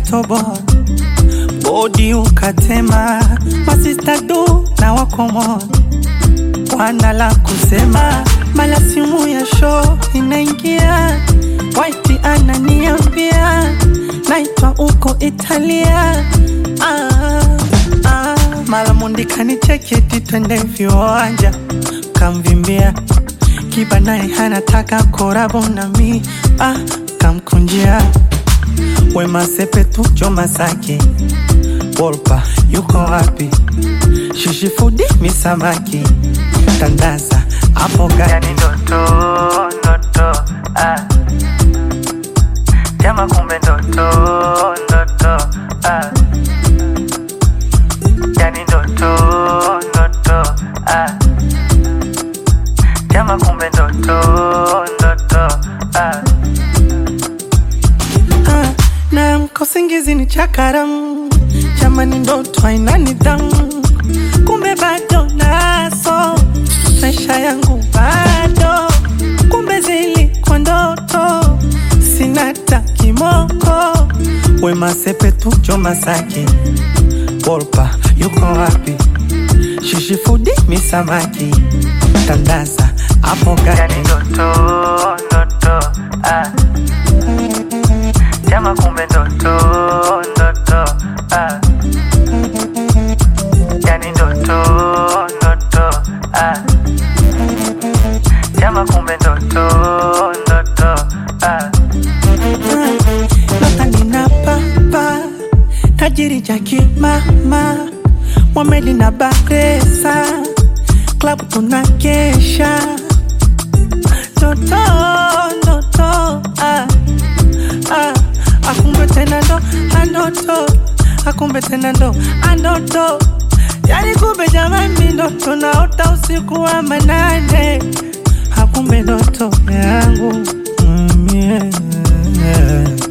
ukatoboa bodi ukatema, masista du na wakomo wana la kusema, mala simu ya show inaingia, White ananiambia naitwa uko Italia. Ah, ah, mala mundi kanicheketi twende viwanja, kamvimbia kiba naye hanataka korabo nami ah, kamkunjia Wema Sepetu Joma Saki Wolpa yuko wapi? Shishi Fudi Misamaki Tandaza hapo gani? ndoto ndoto ah. Jama kumbe ndoto ndoto ah. Yani ndoto ndoto ah. Jama kumbe ndoto ndoto ah. Ah, na mkosingizi ni chakaram, jamani ndoto haina nidhamu, kumbe bado naso maisha yangu bado, kumbe zilikuwa ndoto, sina ta kimoko. Wema Sepetu Joma Saki Wolpa yuko wapi? Shishi Fudi Misamaki Tandaza hapo Yani gani? ndoto ndoto ah. Jama kumbe ndoto ndoto ah. Yani ndoto ndoto ah. Jama kumbe ndoto ndoto ah. Nota nina papa tajiri jaki mama Mwamedi na Baresa klabu tunakesha Ndoto ndoto ah, ah, akumbe tena ndo andoto akumbe tena ndo andoto yani kumbe jamani ndoto naota usiku wa manane akumbe ndoto yangu mm, yeah, yeah.